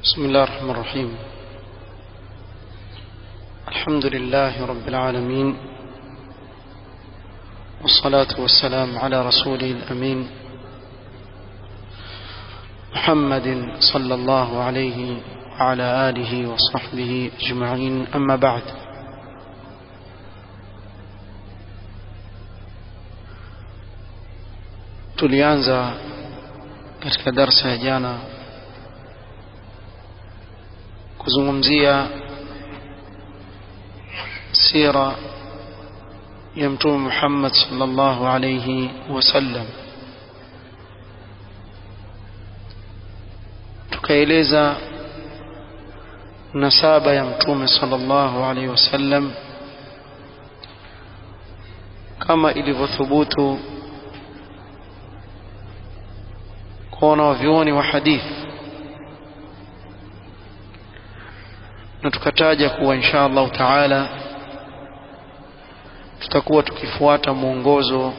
بسم الله الرحمن الرحيم الحمد لله رب العالمين والصلاة والسلام على رسوله الأمين محمد صلى الله عليه وعلى آله وصحبه أجمعين أما بعد tulianza katika darsa ya jana kuzungumzia sira ya mtume Muhammad sallallahu alayhi wasallam tukaeleza nasaba ya mtume sallallahu alayhi wasallam kama ilivyothubutu kwa wanavyuoni wa hadithi na tukataja kuwa insha Allah taala tutakuwa tukifuata mwongozo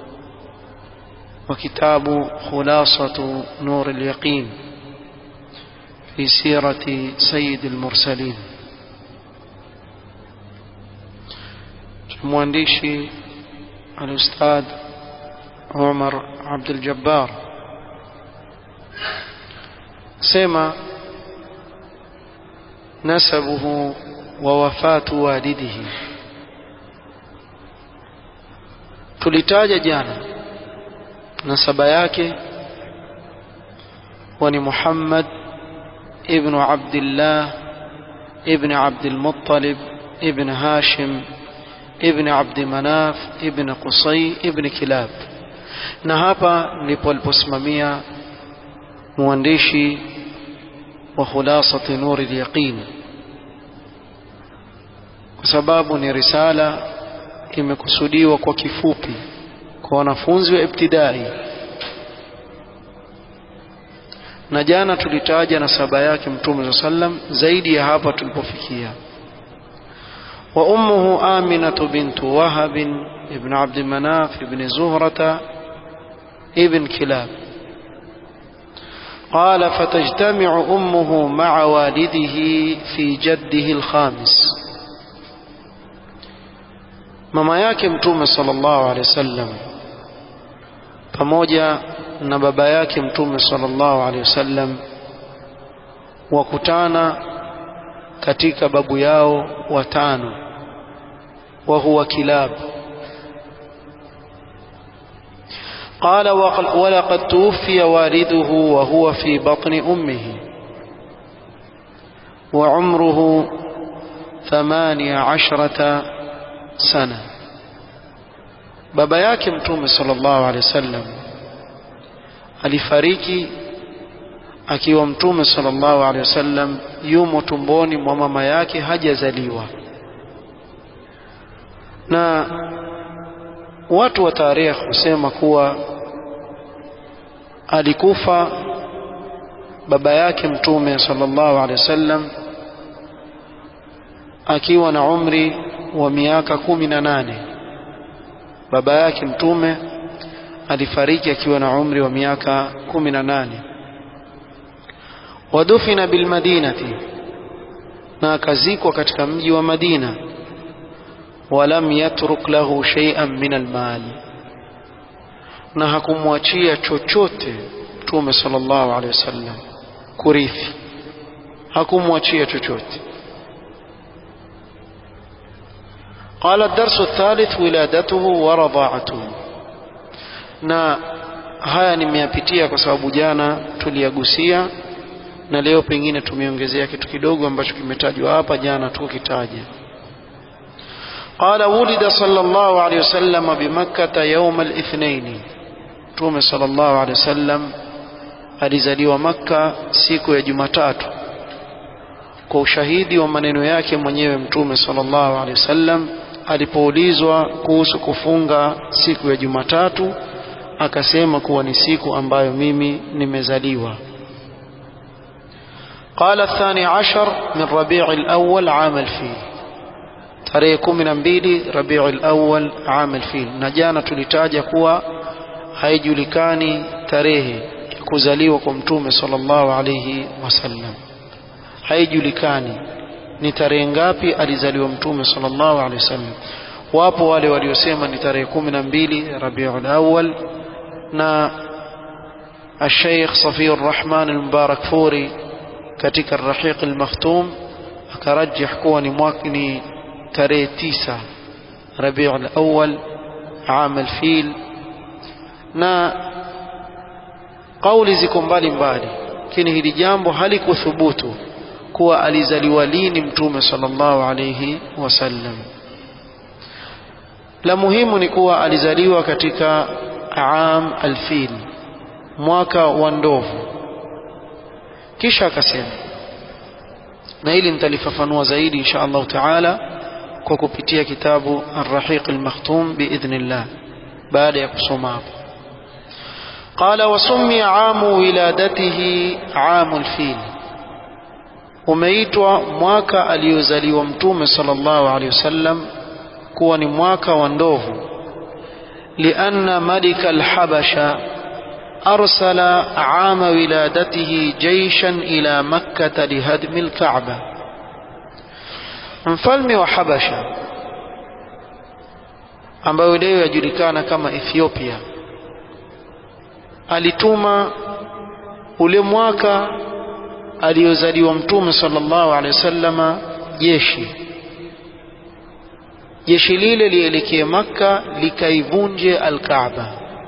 wa kitabu khulasatu nur al-yaqin fi sirati sayyid al-mursalin mwandishi al-ustad Umar Abdul Jabbar sema نسبه ووفاة والده tulitaja jana nasaba yake wani Muhammad ibn Abdullah ibn Abdul Muttalib ibn Hashim ibn Abd Manaf ibn Qusay ibn Kilab na hapa ndipo aliposimamia mwandishi wa khulasati nuri al-yaqin kwa sababu ni risala imekusudiwa kwa kifupi kwa wanafunzi wa ibtidai na jana tulitaja nasaba yake mtume sallam zaidi ya hapa tulipofikia wa ummuhu aminatu bintu wahab ibn abd manaf ibn zuhrata ibn kilab قال فتجتمع أمه مع والده في جده الخامس mama yake mtume sallallahu alaihi wasallam pamoja na baba yake mtume sallallahu alaihi wasallam wakutana katika babu yao watano wa huwa kilab قال ولقد توفي والده وهو في بطن أمه وعمره ثمانية عشرة سنة baba yake mtume sallallahu alaihi wasallam alifariki akiwa mtume sallallahu alaihi wasallam yumo tumboni mwa mama yake hajazaliwa na watu wa tarehe husema kuwa alikufa baba yake mtume sallallahu alaihi wasallam akiwa na umri wa miaka kumi na nane baba yake mtume alifariki akiwa na umri wa miaka kumi na nane wadufina bilmadinati na akazikwa katika mji wa Madina walam yatruk lahu shay'an min almal na hakumwachia chochote mtume sallallahu alaihi wasallam kurithi hakumwachia chochote قال الدرس الثالث ولادته ورضاعته na haya nimeyapitia kwa sababu jana tuliyagusia na leo pengine tumeongezea kitu kidogo ambacho kimetajwa hapa jana tukitaja قال ولد صلى الله عليه وسلم بمكة يوم الاثنين تومي صلى الله عليه وسلم alizaliwa Makka siku ya Jumatatu kwa ushahidi wa maneno yake mwenyewe mtume sallallahu alaihi wasallam alipoulizwa kuhusu kufunga siku ya Jumatatu akasema kuwa ni siku ambayo mimi nimezaliwa قال الثاني عشر من ربيع الأول عام الفيل tarehe kumi na mbili Rabiul Awwal am al-Fil, na jana tulitaja kuwa haijulikani tarehe ya kuzaliwa kwa Mtume sallallahu alayhi wasallam. haijulikani ni tarehe ngapi alizaliwa mtume sallallahu alaihi wasallam wapo wale waliosema ni tarehe kumi na mbili Rabiul Awwal na الشيخ صفي الرحمن المبارك فوري katika الرحيق المختوم akarajih kuwa ni mwaka ni tarehe tisa Rabiul Awwal عام الفيل na kauli ziko mbali mbali lakini hili jambo halikuthubutu kuwa alizaliwa lini mtume sallallahu alayhi wasallam la muhimu ni kuwa alizaliwa katika am alfil mwaka wa ndovu kisha akasema na hili nitalifafanua zaidi insha Allah taala kwa kupitia kitabu Ar-Rahiq Al-Makhtum biidhnillah baada ya kusoma hapo قال وسمي عام ولادته عام الفيل umeitwa mwaka aliozaliwa mtume sallallahu alaihi wasallam kuwa ni mwaka wa ndovu lianna malika alhabasha أرسل عام ولادته جيشا إلى مكة لهدم الكعبة mfalme wa Habasha ambayo leo yajulikana kama Ethiopia alituma ule mwaka aliozaliwa mtume sallallahu alaihi wasallama jeshi jeshi lile lielekee Makka likaivunje al-Kaaba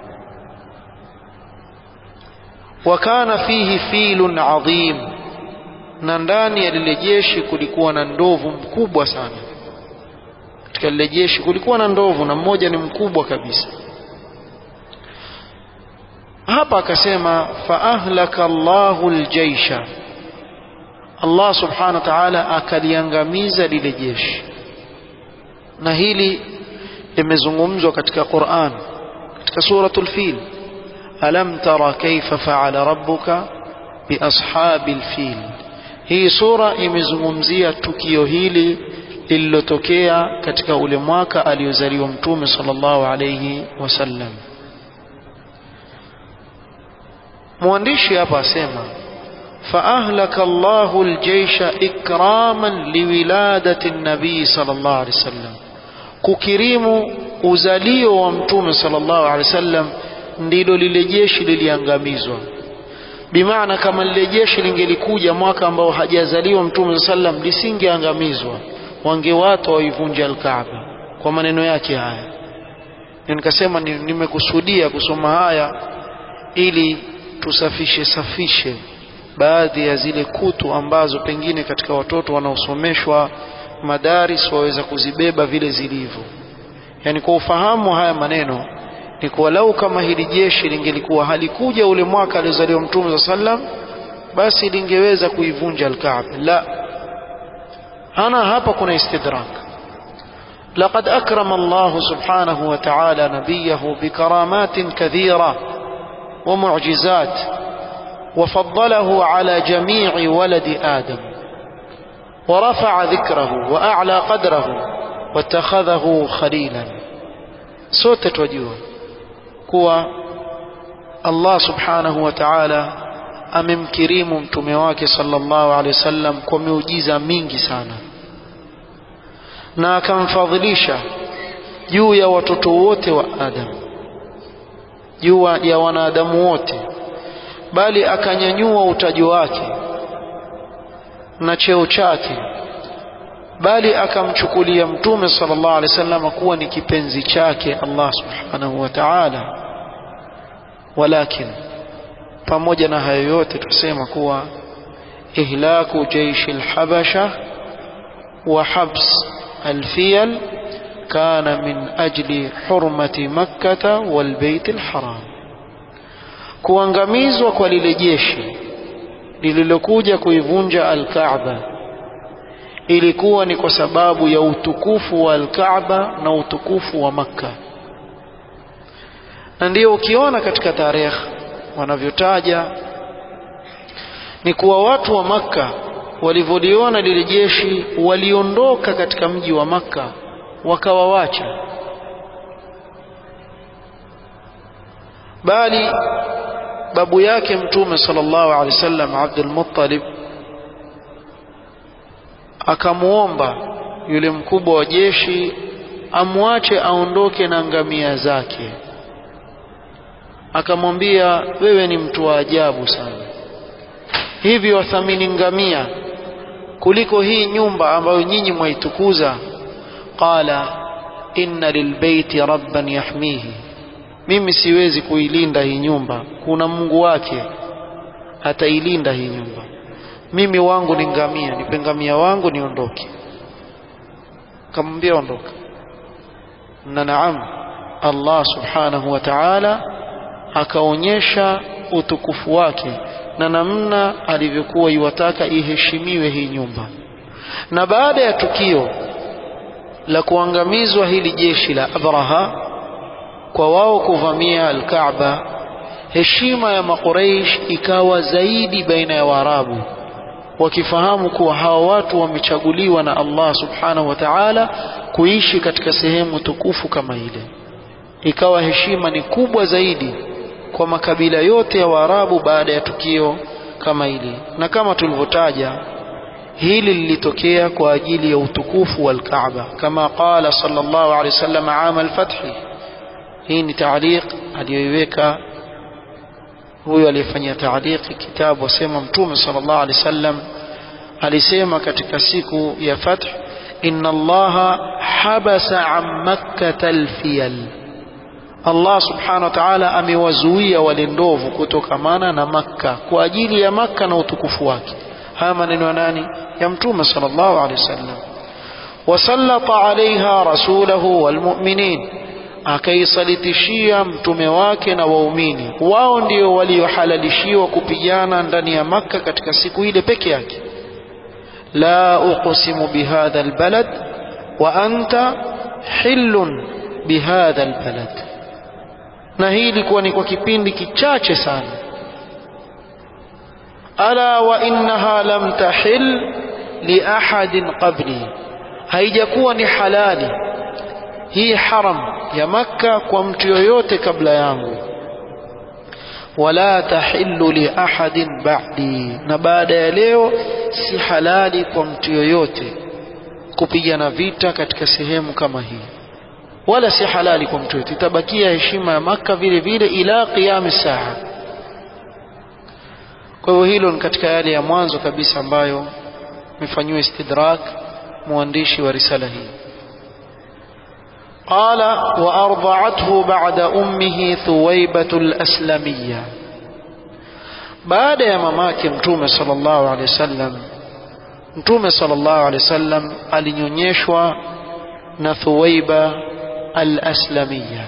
wakana fihi filun adhim na ndani ya lile jeshi kulikuwa na ndovu mkubwa sana katika lile jeshi kulikuwa na ndovu na mmoja ni mkubwa kabisa hapa akasema fa ahlaka Allahu aljaisha Allah subhanahu wa ta'ala akaliangamiza lile jeshi na hili limezungumzwa katika Qur'an katika suratul fil alam tara kaifa fa'ala rabbuka biashabil fil hii sura imezungumzia tukio hili lililotokea katika ule mwaka aliozaliwa mtume sallallahu alayhi wasallam mwandishi hapa asema فأهلك الله الجيش إكراما لولادة النبي صلى الله عليه وسلم kukirimu uzalio wa mtume sallallahu alaihi wasallam ndilo lile jeshi liliangamizwa bimaana kama lile jeshi lingelikuja mwaka ambao hajazaliwa mtume sallam lisingeangamizwa wangewata waivunja alkaaba kwa maneno yake haya nikasema nimekusudia kusoma haya ili tusafishe safishe baadhi ya zile kutu ambazo pengine katika watoto wanaosomeshwa madaris waweza kuzibeba vile zilivyo yani kwa ufahamu haya maneno ni kuwa lau kama hili jeshi lingelikuwa halikuja ule mwaka aliozaliwa mtume sa sallam basi lingeweza kuivunja alkaaba la hana hapa kuna istidrak لقد أكرم الله سبحانه وتعالى نبيه بكرامات كثيرة ومعجزات وفضله على جميع ولد آدم ورفع ذكره وأعلى قدره واتخذه خليلا sote twajua kuwa Allah subhanahu wa ta'ala amemkirimu mtume wake sallallahu alaihi wasallam kwa miujiza mingi sana na akamfadhilisha juu ya watoto wote wa Adam juu ya wanadamu wote bali akanyanyua utaji wake na cheo chake bali akamchukulia mtume sallallahu alaihi wasallam kuwa ni kipenzi chake Allah subhanahu wa ta'ala walakin pamoja na hayo yote tusema kuwa ihlaku jaishi alhabasha wa habs alfiyal kana min ajli hurmati makkah wal bait alharam kuangamizwa kwa lile jeshi lililokuja kuivunja alkaaba ilikuwa ni kwa sababu ya utukufu wa alkaaba na utukufu wa makka na ndio ukiona katika tarehe wanavyotaja ni kuwa watu wa makka walivyoliona lile jeshi waliondoka katika mji wa makka wakawawacha bali babu yake mtume sallallahu alaihi wasallam Abdul Muttalib akamuomba yule mkubwa wa jeshi amwache aondoke na ngamia zake akamwambia wewe ni mtu wa ajabu sana hivi wathamini ngamia kuliko hii nyumba ambayo nyinyi mwaitukuza qala inna lilbeiti rabban yahmihi mimi siwezi kuilinda hii nyumba kuna mungu wake atailinda hii nyumba mimi wangu ni ngamia nipe ngamia wangu niondoke kamwambia ondoka na naam Allah subhanahu wa ta'ala akaonyesha utukufu wake na namna alivyokuwa iwataka iheshimiwe hii nyumba na baada ya tukio la kuangamizwa hili jeshi la Abraha kwa wao kuvamia al-Kaaba heshima ya makuraish ikawa zaidi baina ya Waarabu wakifahamu kuwa hawa watu wamechaguliwa na Allah subhanahu wa ta'ala kuishi katika sehemu tukufu kama ile ikawa heshima ni kubwa zaidi kwa makabila yote ya Waarabu baada ya tukio kama hili na kama tulivyotaja hili lilitokea kwa ajili ya utukufu wa Kaaba kama qala sallallahu alaihi wasallam aam al-fath hii ni taaliq aliyoiweka huyo aliyefanyia taaliqi kitabu wasema mtume sallallahu alaihi wasallam alisema katika siku ya fath inna allaha habasa an makkah alfiyal Allah subhanahu wa ta'ala amewazuia wale ndovu kutokamana na Makka kwa ajili ya Makka na utukufu wake. Haya maneno ya nani? Ya Mtume sallallahu alaihi wasallam. Wasallata alaiha rasulahu walmu'minin, akaisalitishia mtume wake na waumini. Wao ndio waliohalalishiwa kupigana ndani ya Makka katika siku ile peke yake. La uqsimu bihadha albalad wa anta hillun bihadha albalad na hii ilikuwa ni kwa kipindi kichache sana ala wa innaha lam tahil li ahadin qabli haijakuwa ni halali hii haram ya makka kwa mtu yoyote kabla yangu wala tahillu li ahadin ba'di na baada ya leo si halali kwa mtu yoyote kupigana vita katika sehemu kama hii wala si halali kwa mtu yote itabakia heshima ya maka vile vile ila qiyam saa kwa hivyo hilo ni katika yale ya mwanzo kabisa ambayo imefanyiwa istidrak mwandishi wa risala hii قال وأرضعته بعد أمه ثويبة الأسلمية بعد يا مماك متومة صلى الله عليه وسلم متومة صلى الله عليه وسلم alinyonyeshwa na Thuwaiba الأسلمية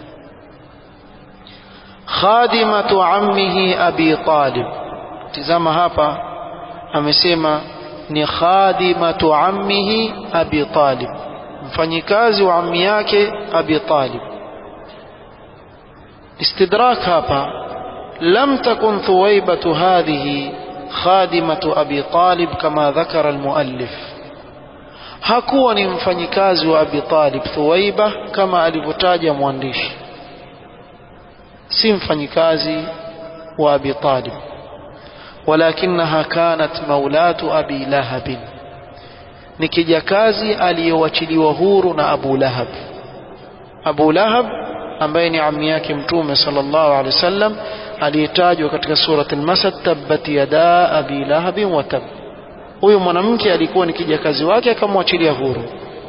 خادمة عمه أبي طالب تزama hapa amesema ni khadimatu ammihi Abi Talib mfanyikazi wa ammi yake Abi Talib istidrak hapa lam takun thuwaibatu hadhihi khadimatu Abi Talib kama dhakara almuallif hakuwa ni mfanyikazi wa Abi Talib Thuwaiba kama alivyotaja mwandishi si mfanyikazi wa Abi Talib walakinaha kanat maulatu Abi Lahab ni kijakazi aliyowachiliwa huru na Abu Lahab Abu Lahab ambaye ni ammi yake mtume sallallahu alaihi wasallam aliyetajwa katika surat al-Masad tabbat yada abi lahab wa tab huyu mwanamke alikuwa ni kijakazi wake akamwachilia huru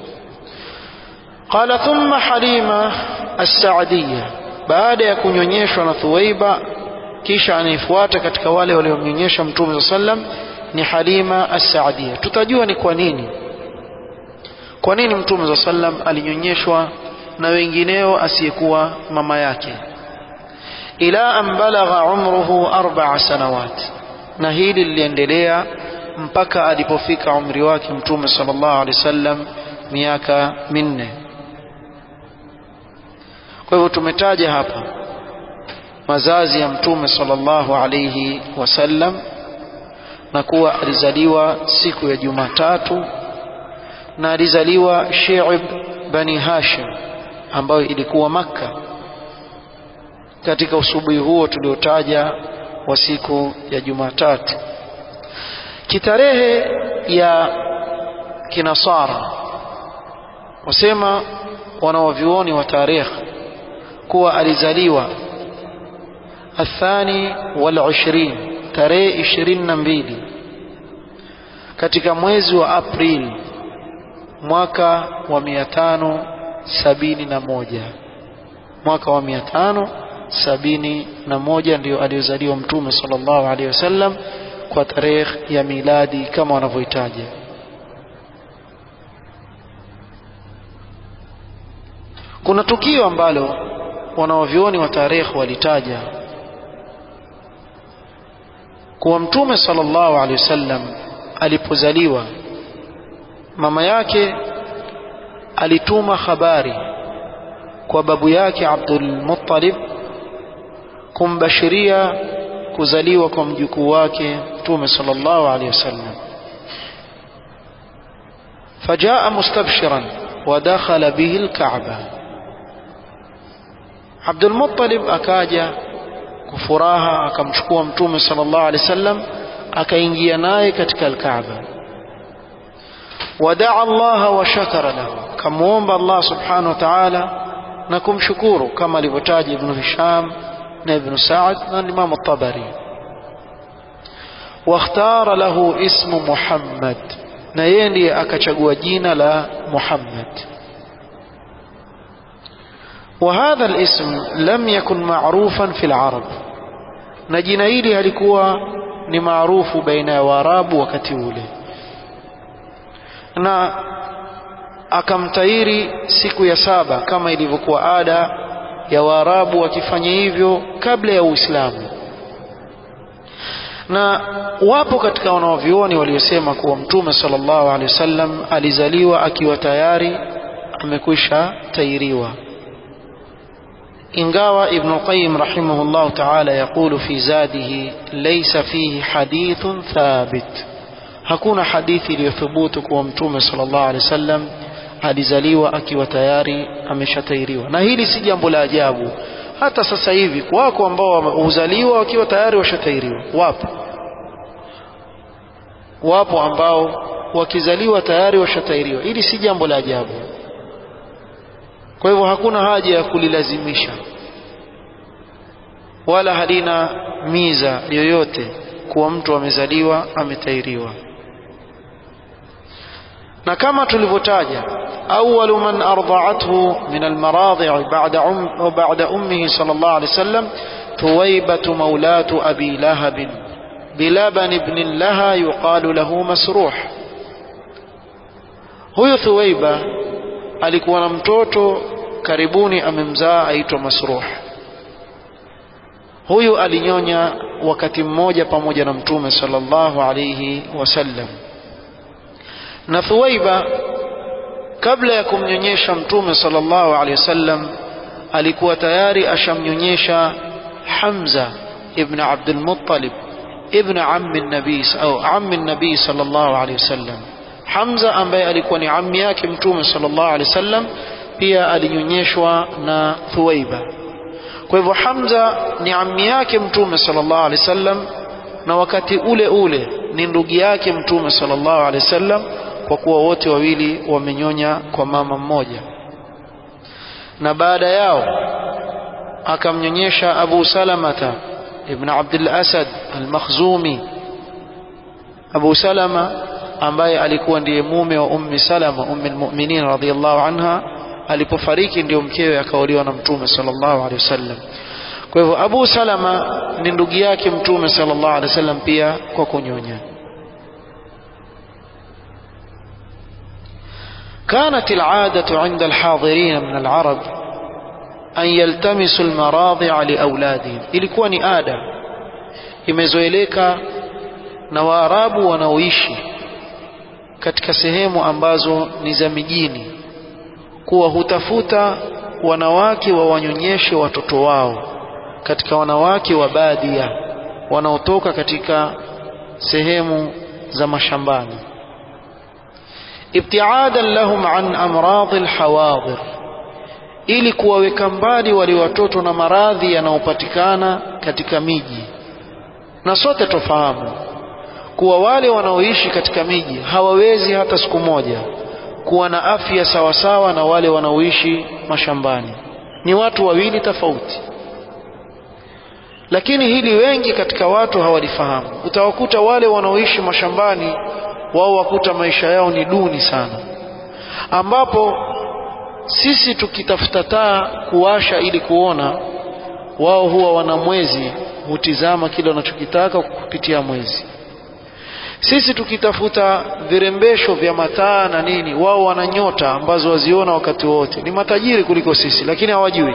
qala thumma halima as-sa'diyya baada ya kunyonyeshwa na thuwaiba kisha anayefuata katika wale waliomnyonyesha mtume sallam ni halima as-sa'diyya tutajua ni kwa nini kwa nini mtume sallam alinyonyeshwa na wengineo asiyekuwa mama yake ila an balagha umruhu arba'a sanawat na hili liliendelea mpaka alipofika umri wake mtume sallallahu alaihi wasallam miaka minne kwa hivyo tumetaja hapa mazazi ya mtume sallallahu alaihi wasallam na kuwa alizaliwa siku ya Jumatatu na alizaliwa Shi'ib bani Hashim ambayo ilikuwa Makka katika usubuhi huo tuliotaja wa siku ya Jumatatu. Kitarehe ya kinasara wasema wanawavyuoni wa tarikh kuwa alizaliwa athani wal ishirin tarehe ishirini na mbili katika mwezi wa Aprili mwaka wa mia tano sabini na moja mwaka wa mia tano sabini na moja ndio aliozaliwa Mtume sallallahu alaihi wasallam kwa tarehe ya miladi kama wanavyohitaja. Kuna tukio ambalo wanawavyuoni wa tarehe walitaja kuwa Mtume sallallahu alaihi wasallam alipozaliwa mama yake alituma habari kwa babu yake Abdul Muttalib kumbashiria kuzaliwa kwa mjukuu wake Mtume sallallahu alaihi wasallam فجاء مستبشرا ودخل به الكعبة عبد المطلب akaja kufuraha akamchukua mtume sallallahu alaihi wasallam akaingia naye katika al-Kaaba wadaa Allah wa shakara lahu kamuomba Allah subhanahu wa ta'ala na kumshukuru kama alivyotaja Ibn Hisham na Ibn Sa'd na Imam At-Tabari واختار له اسم محمد na yeye ndiye akachagua jina la Muhammad وهذا الاسم لم يكن معروفا في العرب na jina hili halikuwa ni maarufu baina ya Waarabu wakati ule na akamtairi siku ya saba kama ilivyokuwa ada ya Waarabu wakifanya hivyo kabla ya Uislamu na wapo katika wanaovyuoni waliosema kuwa mtume sallallahu alaihi wasallam alizaliwa akiwa tayari amekwisha tairiwa ingawa ibn qayyim rahimahullah ta'ala yaqulu fi zadihi laysa fihi hadithun thabit hakuna hadithi iliyothubutu kuwa mtume sallallahu alaihi wasallam alizaliwa akiwa tayari ameshatairiwa na hili si jambo la ajabu hata sasa hivi wako ambao huzaliwa wakiwa tayari washatairiwa wapo wapo ambao wakizaliwa tayari washatairiwa hili si jambo la ajabu kwa hivyo hakuna haja ya kulilazimisha wala halina miza yoyote kuwa mtu amezaliwa ametairiwa na kama tulivyotaja أول من أرضعته من المراضع بعد, أم بعد أمه صلى الله عليه وسلم ثويبة مولاة أبي لهب بلبن ابن لها يقال له مسروح huyu thuwaiba alikuwa na mtoto karibuni amemzaa aitwa masruh huyu alinyonya wakati mmoja pamoja na mtume sallallahu alayhi wasallam na thuwaiba kabla ya kumnyonyesha mtume sallallahu alaihi wasallam alikuwa tayari ashamnyonyesha Hamza ibn Abdul Muttalib ibn ammi nabii au ammi nabii sallallahu alaihi wasallam Hamza ambaye alikuwa ni ammi yake mtume sallallahu alaihi wasallam pia alinyonyeshwa na Thuwaiba kwa hivyo Hamza ni ammi yake mtume sallallahu alaihi wasallam na wakati ule ule ni ndugu yake mtume sallallahu alaihi wasallam kwa kuwa wote wawili wamenyonya kwa mama mmoja na baada yao akamnyonyesha Abu Salamata ibn Abdul Asad al-Makhzumi Abu Salama ambaye alikuwa ndiye mume wa Ummi Salama ummi al-mu'minin radhiyallahu anha alipofariki ndio mkewe akaolewa na Mtume sallallahu alaihi wasallam kwa hivyo Abu Salama ni ndugu yake Mtume sallallahu alaihi wasallam pia kwa kunyonya كانت العادة عند الحاضرين من العرب أن يلتمسوا المراضع لأولادهم ilikuwa ni ada imezoeleka na waarabu wanaoishi katika sehemu ambazo ni za mijini kuwa hutafuta wanawake wawanyonyeshe watoto wao katika wanawake wa badia wanaotoka katika sehemu za mashambani ibtiadan lahum an amradhi alhawadir ili kuwaweka mbali wale watoto na maradhi yanayopatikana katika miji na sote tofahamu kuwa wale wanaoishi katika miji hawawezi hata siku moja kuwa na afya sawasawa na wale wanaoishi mashambani ni watu wawili tofauti lakini hili wengi katika watu hawalifahamu utawakuta wale wanaoishi mashambani wao wakuta maisha yao ni duni sana ambapo sisi tukitafuta taa kuwasha ili kuona wao huwa wana mwezi hutizama kile wanachokitaka kupitia mwezi sisi tukitafuta virembesho vya mataa na nini wao wana nyota ambazo waziona wakati wote ni matajiri kuliko sisi lakini hawajui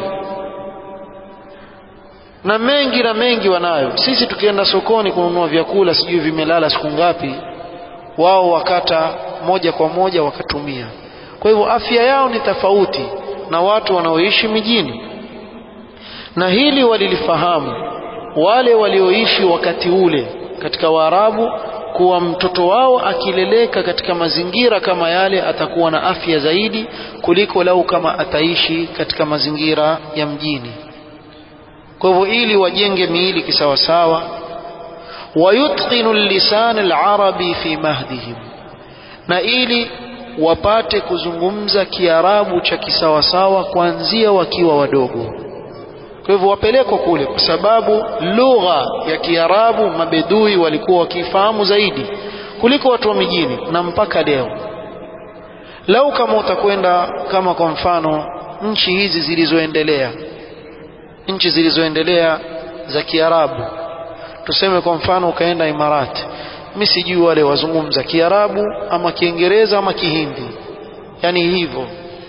na mengi na mengi wanayo sisi tukienda sokoni kununua vyakula sijui vimelala siku ngapi wao wakata moja kwa moja wakatumia kwa hivyo afya yao ni tofauti na watu wanaoishi mijini na hili walilifahamu wale walioishi wakati ule katika Waarabu kuwa mtoto wao akileleka katika mazingira kama yale atakuwa na afya zaidi kuliko lau kama ataishi katika mazingira ya mjini kwa hivyo ili wajenge miili kisawasawa wayutqinu lisan alarabi fi mahdihim na ili wapate kuzungumza kiarabu cha kisawasawa kuanzia wakiwa wadogo kwa hivyo wapelekwa kule kwa sababu lugha ya kiarabu mabedui walikuwa wakifahamu zaidi kuliko watu wa mijini na mpaka leo lau kama utakwenda kama kwa mfano nchi hizi zilizoendelea nchi zilizoendelea za kiarabu tuseme kwa mfano ukaenda imarati mi sijui wale wazungumza kiarabu ama kiingereza ama kihindi yani hivyo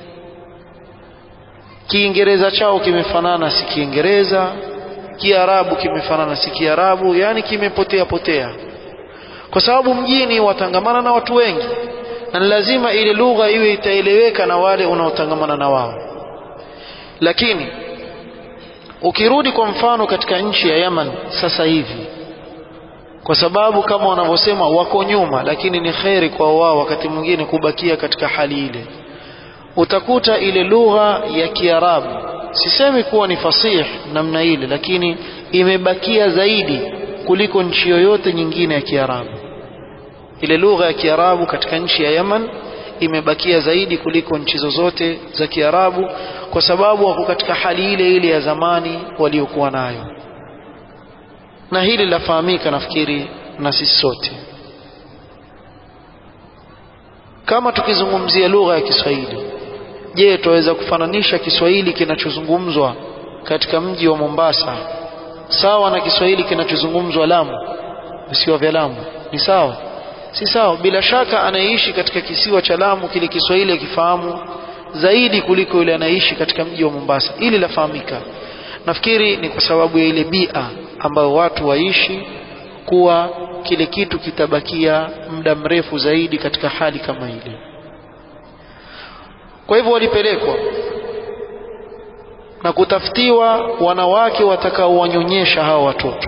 kiingereza chao kimefanana si kiingereza kiarabu kimefanana si kiarabu yani kimepotea potea kwa sababu mjini watangamana na watu wengi na lazima ile lugha iwe itaeleweka na wale unaotangamana na wao lakini ukirudi kwa mfano katika nchi ya Yaman sasa hivi kwa sababu kama wanavyosema wako nyuma lakini ni kheri kwa wao wakati mwingine kubakia katika hali ile utakuta ile lugha ya Kiarabu sisemi kuwa ni fasih namna ile lakini imebakia zaidi kuliko nchi yoyote nyingine ya Kiarabu ile lugha ya Kiarabu katika nchi ya Yaman imebakia zaidi kuliko nchi zozote za Kiarabu kwa sababu wako katika hali ile ile ya zamani waliokuwa nayo na hili lafahamika nafikiri na sisi sote kama tukizungumzia lugha ya Kiswahili je tuweza kufananisha Kiswahili kinachozungumzwa katika mji wa Mombasa sawa na Kiswahili kinachozungumzwa Lamu visiwa vya Lamu ni sawa si sawa bila shaka anayeishi katika kisiwa cha Lamu kile Kiswahili akifahamu zaidi kuliko yule anaishi katika mji wa Mombasa ili lafahamika nafikiri ni kwa sababu ya ile bia ambayo watu waishi kuwa kile kitu kitabakia muda mrefu zaidi katika hali kama ile kwa hivyo walipelekwa na kutafutiwa wanawake watakaowanyonyesha hawa watoto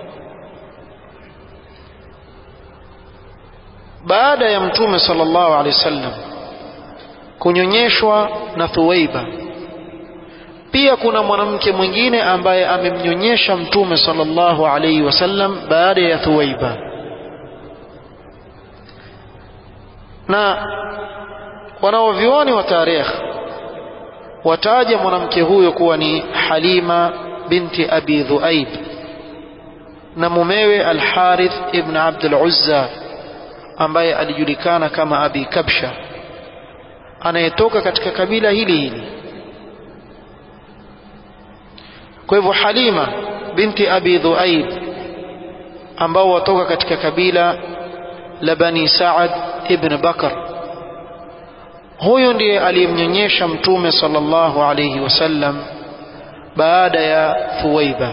baada ya mtume sallallahu alaihi wasallam kunyonyeshwa na Thuwaiba pia kuna mwanamke mwingine ambaye amemnyonyesha mtume sallallahu alaihi wasallam baada ya Thuwaiba na wanaovioni wa tarikh wataja mwanamke huyo kuwa ni Halima binti Abi Dhuaib na mumewe Al-Harith ibn Abd al-Uzza ambaye alijulikana kama Abi Kabsha anayetoka katika kabila hili hili kwa hivyo Halima binti Abi Dhuaib ambao watoka katika kabila la Bani Saad ibn Bakar huyu ndiye aliyemnyonyesha mtume sallallahu alayhi wasallam baada ya Thuwaiba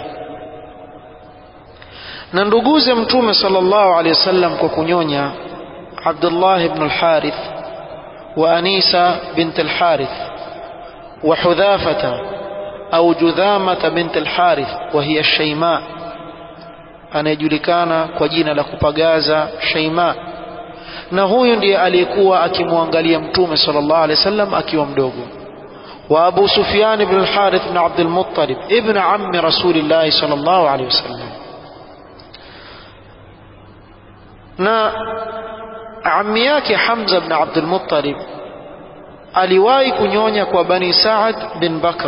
na nduguze mtume sallallahu alayhi wasallam kwa kunyonya Abdullah ibn al-Harith wa Anisa bint al-Harith wa Hudhafata au Judhamata bint al-Harith wa hiya Shayma anayejulikana kwa jina la kupagaza Shayma na huyu ndiye aliyekuwa akimwangalia mtume sallallahu alaihi wasallam akiwa mdogo wa Abu Sufyan ibn al-Harith ibn Abd al-Muttalib ibn ammi Rasulillah sallallahu alaihi wasallam na ammi yake Hamza ibn Abdul Muttalib aliwahi kunyonya kwa Bani Saad bin Bakr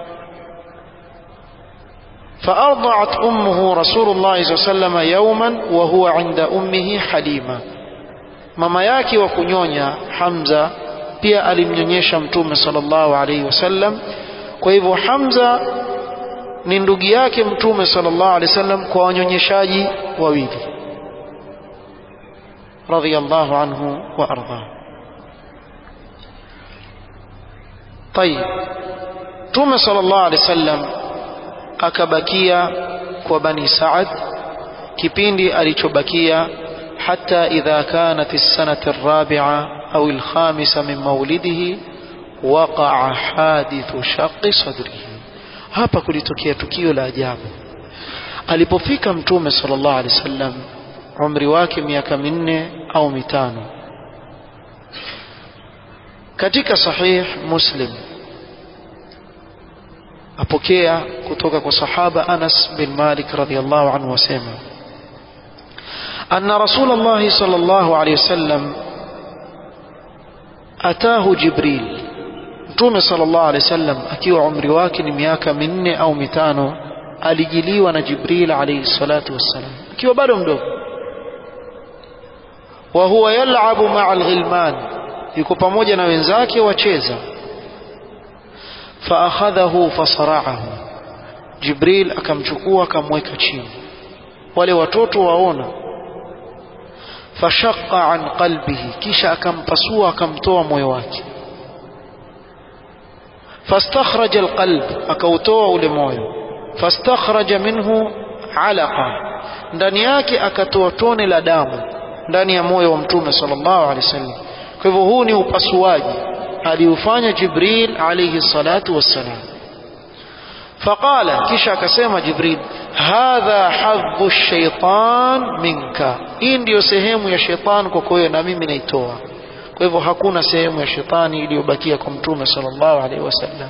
فأرضعت أمه رسول الله صلى الله عليه وسلم يوما وهو عند أمه حليمة mama yake wa kunyonya Hamza pia alimnyonyesha mtume sallallahu alaihi wasallam kwa hivyo Hamza ni ndugu yake mtume sallallahu alaihi wasallam kwa wanyonyeshaji wawili radhiyallahu anhu wa arda طيب mtume sallallahu alaihi wasallam akabakia kwa bani Saad kipindi alichobakia حتى إذا كانت السنة الرابعة أو الخامسة من مولده وقع حادث شق صدره hapa kulitokea tukio la ajabu alipofika mtume sallallahu alaihi wasallam umri wake miaka minne au mitano katika sahih muslim apokea kutoka kwa sahaba Anas bin Malik radhiyallahu anhu wasema أن رسول الله صلى الله عليه وسلم أتاه جبريل Mtume sallallahu alaihi wasallam akiwa umri wake ni miaka minne au mitano alijiliwa na Jibril alayhi salatu wassalam akiwa bado mdogo wa huwa yal'abu ma'a al-ghilman yuko pamoja na wenzake wacheza fa akhadhahu fasara'ahu Jibril akamchukua akamweka chini wale watoto waona fashaqqa an qalbihi kisha akampasua akamtoa moyo wake fastakhraja alqalb akautoa ule moyo fastakhraja minhu alaqa ndani yake akatoa tone la damu ndani ya moyo wa mtume sallallahu alaihi wasallam kwa hivyo huu ni upasuaji aliufanya jibril alayhi salatu wassalam faqala kisha akasema jibril hadha hadhu shaitan minka hii ndiyo sehemu ya shetani kwako wewe na mimi naitoa kwa hivyo hakuna sehemu ya shetani iliyobakia kwa mtume sallallahu alaihi wasallam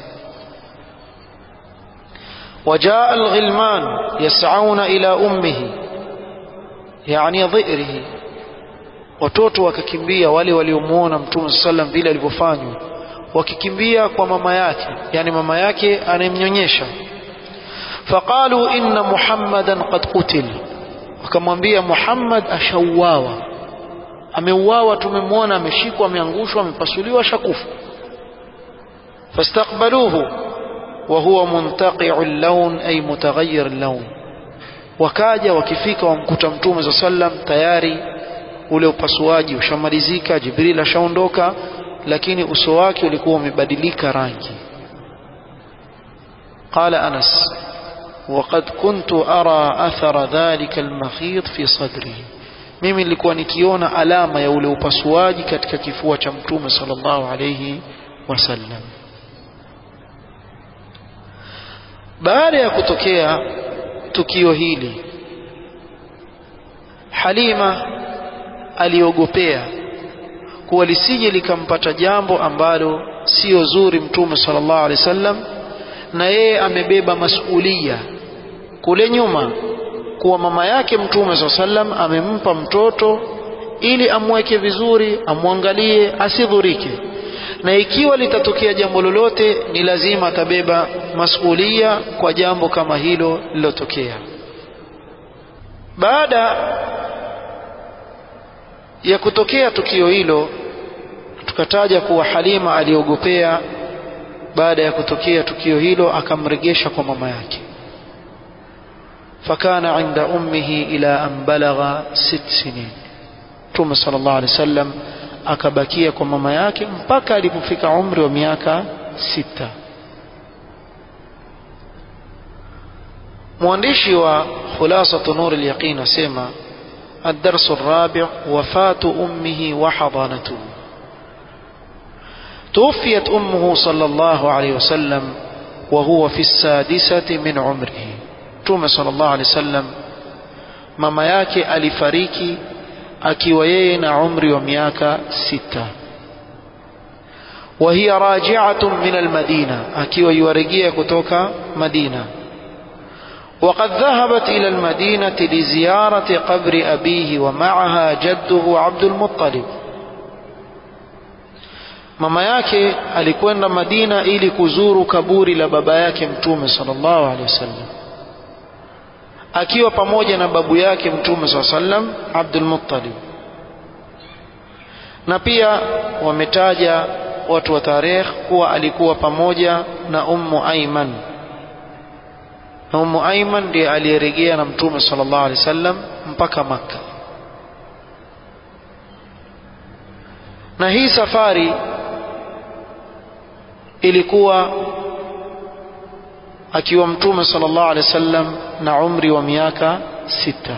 وجاء الغلمان يسعون إلى أمه يعني ضئره watoto wakakimbia wale waliomuona mtume sallam vile alivyofanywa wakikimbia kwa mama yake yani mama yake anayemnyonyesha faqalu inna muhammadan qad qutil wakamwambia muhammad ashauawa ameuawa tumemwona ameshikwa ameangushwa amepasuliwa ashakufa fastaqbaluhu wa huwa muntaqi'u al-lawn ay mutaghayyir al-lawn wakaja wakifika wamkuta mtume za sallam tayari ule upasuaji ushamalizika jibril ashaondoka lakini uso wake ulikuwa umebadilika rangi قال أنس وقد كنت أرى أثر ذلك المخيط في صدره mimi nilikuwa nikiona alama ya ule upasuaji katika kifua cha mtume sallallahu alayhi wasallam baada ya kutokea tukio hili Halima aliogopea kuwa lisije likampata jambo ambalo sio zuri mtume sallallahu alaihi wasallam na yeye amebeba masulia kule nyuma kuwa mama yake mtume saa sallam amempa mtoto ili amweke vizuri amwangalie asidhurike na ikiwa litatokea jambo lolote ni lazima atabeba masulia kwa jambo kama hilo lilotokea baada ya kutokea tukio hilo tukataja kuwa Halima aliogopea baada ya kutokea tukio hilo akamregesha kwa mama yake فكان عند أمه إلى أن بلغ ست سنين Mtume sallallahu alaihi wasallam akabakia kwa mama yake mpaka alipofika umri wa miaka sita. Mwandishi wa Khulasatu Nur al-Yaqin asema الدرس الرابع وفاة أمه وحضانته توفيت أمه صلى الله عليه وسلم وهو في السادسة من عمره Mtume sallallahu alaihi wasallam mama yake alifariki akiwa yeye na umri wa miaka sita wa hiya raji'atun min almadina akiwa yuarejea kutoka Madina وقد ذهبت إلى المدينة لزيارة قبر أبيه ومعها جده عبد المطلب mama yake alikwenda Madina ili kuzuru kaburi la baba yake mtume sallallahu alaihi wasallam akiwa pamoja na babu yake mtume sallallahu alaihi wasallam Abdul Muttalib na pia wametaja watu wa tarehe kuwa alikuwa pamoja na Ummu Aiman na Ummu Aiman ndiye aliyerejea na mtume sallallahu alaihi wasallam mpaka Makka na hii safari ilikuwa akiwa mtume sallallahu alaihi wasallam na umri wa miaka sita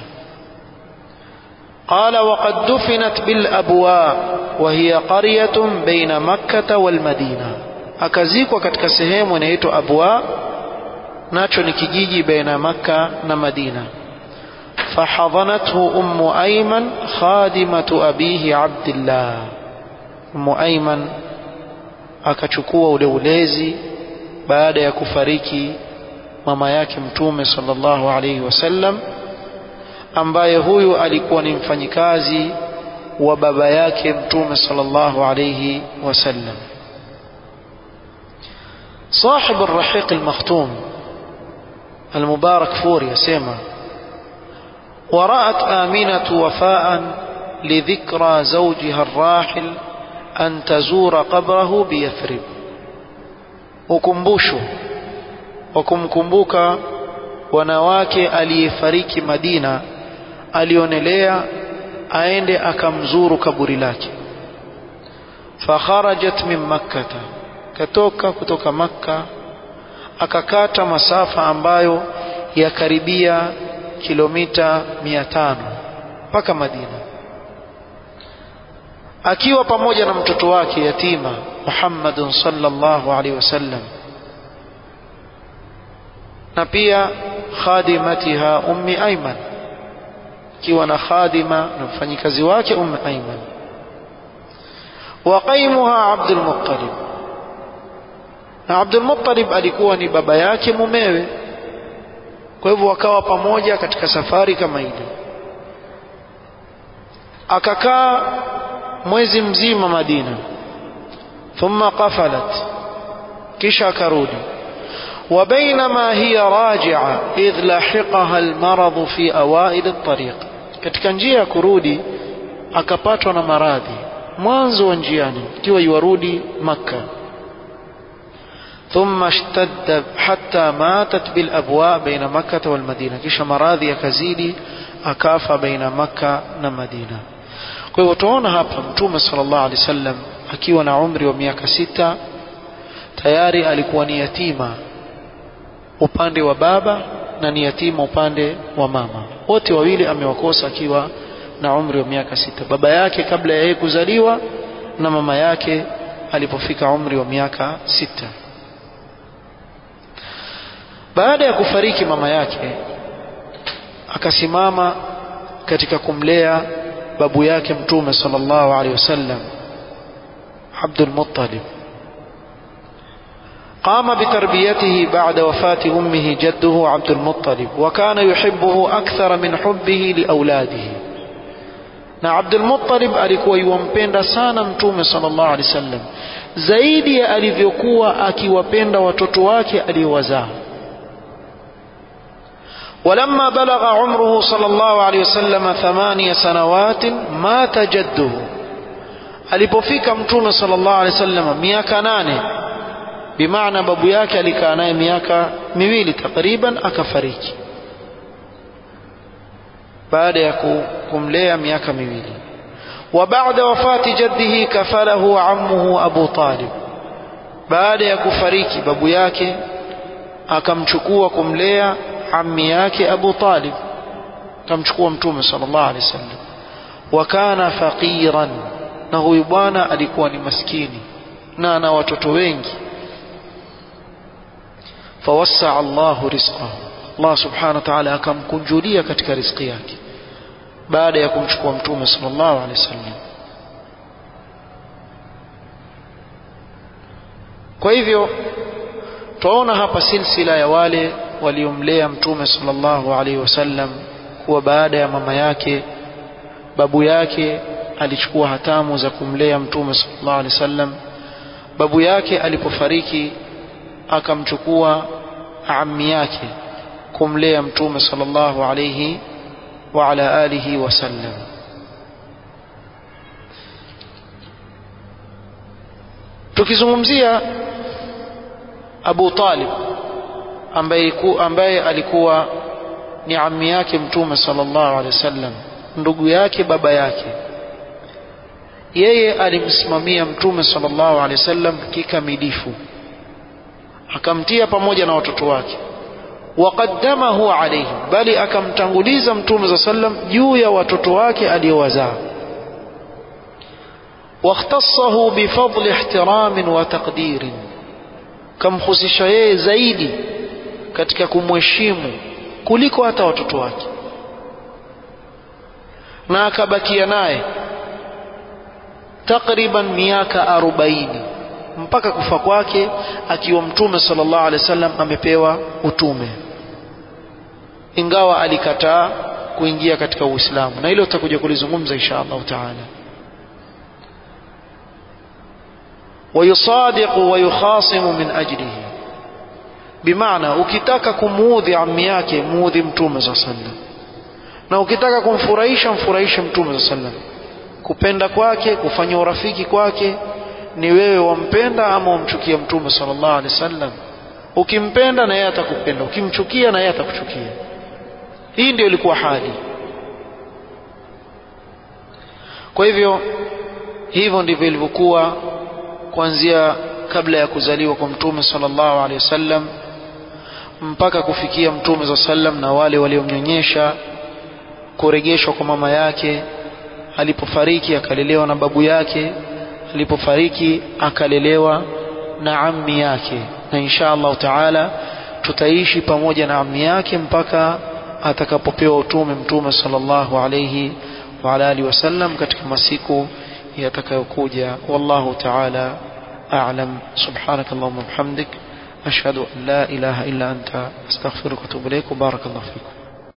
قال وقد دفنت بالأبواء وهي قرية بين مكة والمدينة akazikwa katika sehemu inaitwa Abwa nacho ni kijiji baina Makka na Madina فحضنته أم أيمن خادمة أبيه عبد الله أم أيمن akachukua ule ulezi baada ya kufariki mama yake mtume sallallahu alaihi wasallam ambaye huyu alikuwa ni mfanyikazi wa baba yake mtume sallallahu alaihi wasallam صاحب الرحيق المختوم المبارك فوري يسمى ورأت آمنة وفاء لذكرى زوجها الراحل أن تزور قبره بيثرب ukumbusho wa kumkumbuka wanawake aliyefariki Madina alionelea aende akamzuru kaburi lake fakharajat min makkata katoka kutoka makka akakata masafa ambayo yakaribia kilomita mia tano mpaka Madina akiwa pamoja na mtoto wake yatima Muhammadun sallallahu alaihi wasallam na pia khadimatiha ummi Ayman akiwa na khadima na mfanyikazi wake ummi Ayman wa qaimuha Abdul Muttalib na Abdul Muttalib alikuwa ni baba yake mumewe kwa hivyo wakawa pamoja katika safari kama ile akakaa mwezi mzima Madina thumma qafalat kisha akarudi وبينما هي راجعة إذ لحقها المرض في أوائل الطريق katika njia ya kurudi akapatwa na maradhi mwanzo wa njiani ikiwa yuarudi Makka ثم اشتد حتى ماتت بالأبواء بين مكة والمدينة kisha maradhi yakazidi akafa baina Makka na Madina kwa hivyo tunaona hapa mtume sallallahu alaihi wasallam akiwa na umri wa miaka sita tayari alikuwa ni yatima upande wa baba na ni yatima upande wa mama wote wawili amewakosa akiwa na umri wa miaka sita baba yake kabla ya yeye kuzaliwa na mama yake alipofika umri wa miaka sita baada ya kufariki mama yake akasimama katika kumlea babu yake mtume sallallahu alaihi wasallam Abdul Muttalib قام بتربيته بعد وفاة أمه جده عبد المطلب وكان يحبه أكثر من حبه لأولاده na Abdul Muttalib alikuwa yuwampenda sana mtume sallallahu alaihi wasallam zaidi ya alivyokuwa akiwapenda watoto wake aliowazaa ولما بلغ عمره صلى الله عليه وسلم ثمانية سنوات مات جده alipofika mtume sallallahu alaihi wasallam miaka nane bimaana babu yake alikaa naye miaka miwili takriban akafariki baada ya kumlea miaka miwili وبعد وفاة جده كفله عمه أبو طالب baada ya kufariki babu yake akamchukua kumlea ammi yake Abu Talib akamchukua mtume sallallahu alaihi wasallam wa kana faqiran na huyu bwana alikuwa ni maskini na ana watoto wengi fawassaa Allahu rizqahu Allah subhanahu wa ta'ala akamkunjulia katika riziki yake baada ya kumchukua mtume sallallahu alaihi wasallam kwa hivyo twaona hapa silsila ya wale waliomlea mtume sallallahu alaihi wasallam kuwa baada ya mama yake babu yake alichukua hatamu za kumlea mtume sallallahu alaihi wasallam babu yake alipofariki akamchukua ammi yake kumlea mtume sallallahu alaihi wa ala alihi wasallam tukizungumzia Abu Talib ambaye, ambaye alikuwa ni ammi yake mtume sallallahu alaihi wasallam ndugu yake baba yake yeye alimsimamia mtume sallallahu alaihi wasallam kikamilifu akamtia pamoja na watoto wake waqaddamahu alaihim bali akamtanguliza mtume za sallam juu ya watoto wake aliyowazaa واختصه بفضل احترام وتقدير kamhusisha yeye zaidi katika kumheshimu kuliko hata watoto wake na akabakia naye takriban miaka arobaini mpaka kufa kwake akiwa mtume sallallahu alaihi wasallam amepewa utume ingawa alikataa kuingia katika Uislamu na hilo tutakuja kulizungumza insha Allah taala ويصادق ويخاصم من أجله بمعنى ukitaka kumuudhi ammi yake muudhi mtume za sallam na ukitaka kumfurahisha mfurahishe mtume za sallam kupenda kwake kufanya urafiki kwake ni wewe wampenda ama wamchukia mtume sallallahu alaihi wasallam ukimpenda na yeye atakupenda ukimchukia na yeye atakuchukia hii ndio ilikuwa hali kwa hivyo hivyo ndivyo ilivyokuwa kuanzia kabla ya kuzaliwa kwa mtume sallallahu alaihi wasallam mpaka kufikia mtume za sallam na wale waliomnyonyesha kurejeshwa kwa mama yake alipofariki akalelewa na babu yake alipofariki akalelewa na ammi yake na insha Allah taala tutaishi pamoja na ammi yake mpaka atakapopewa utume mtume sallallahu alayhi wa ala alihi wasallam katika masiku yatakayokuja wallahu taala a'lam subhanakallahumma bihamdik ashhadu an la ilaha illa anta astaghfiruka wa atubu ilaik barakallahu fikum